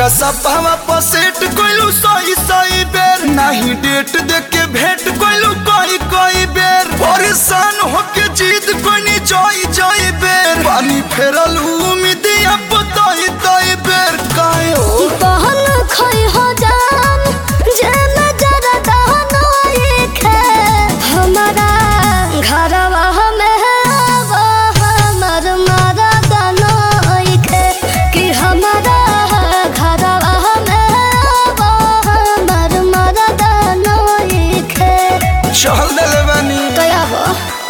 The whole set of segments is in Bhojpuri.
व्हाट्सअपवा पर सेट कइलू सही सही बेर नाही डेट देख के भेंट कइलू कई कई बेर परेशान होके जीत कोनी जई जई बेर पानी फेरल उम्मीद अब तई तई बेर काहे हो बहन खई हो जान जे नजर दहनो एक है हमारा घरवा में वो हमर मारा दनो एक है कि हमारा घरवा में वो हमर मारा दनो एक है चल देले बानी कया वो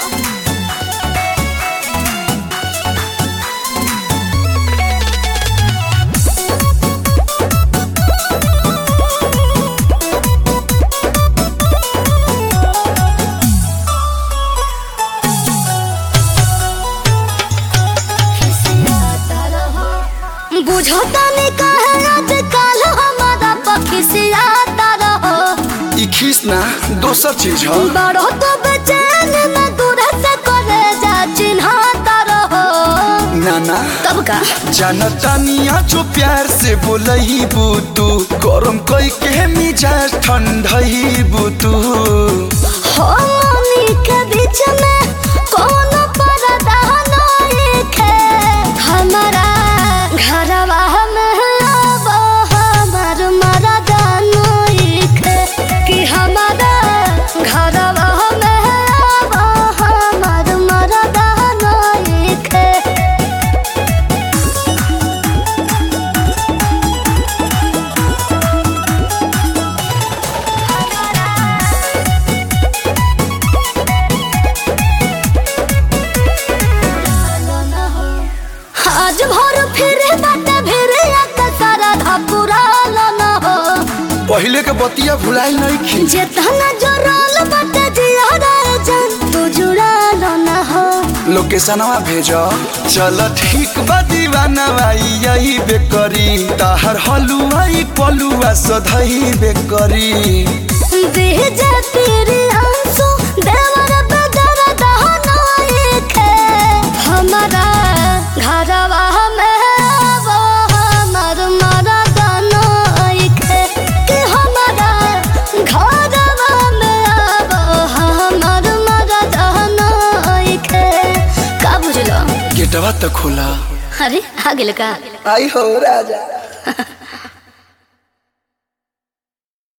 बुझता नहीं कहे आजकल हमारा पक्षी से आता रहो ई खीस ना दोसर चीज ह बड़ो तो बेचैन में दूर से करे जा चिन्हता रहो नाना तब का जनतानिया जो प्यार से बोलही बुतू गरम कई के मिजाज ठंडही बुतू हो मनी के बीच में कौन पर्दा नहीं है हमारा घरवा में अब हमार मरदा नहीं है कि हमारा घरवा में अब हमार मरदा नहीं है आज भर फिरे बाटे फिरे आका सारा धापुरा न हो पहले के बतिया भुलाई नहीं खी जेतना जोराल बाटे जियारा जान तू जुड़ा न हो लोकेशनवा भेजो चल ठीक बा दीवाना भाई यही बेकरी ताहर हलुआई पलुआ सधई बेकरी भेजे तेरे आंसू देवर बदर दहना एक है हमारा घरवा में वो हमर मरदा एक है कि हमारा घरवा में वो हमर मरदा एक है का बुझलो गेटवा तो खोला अरे आ गेल का आई हो राजा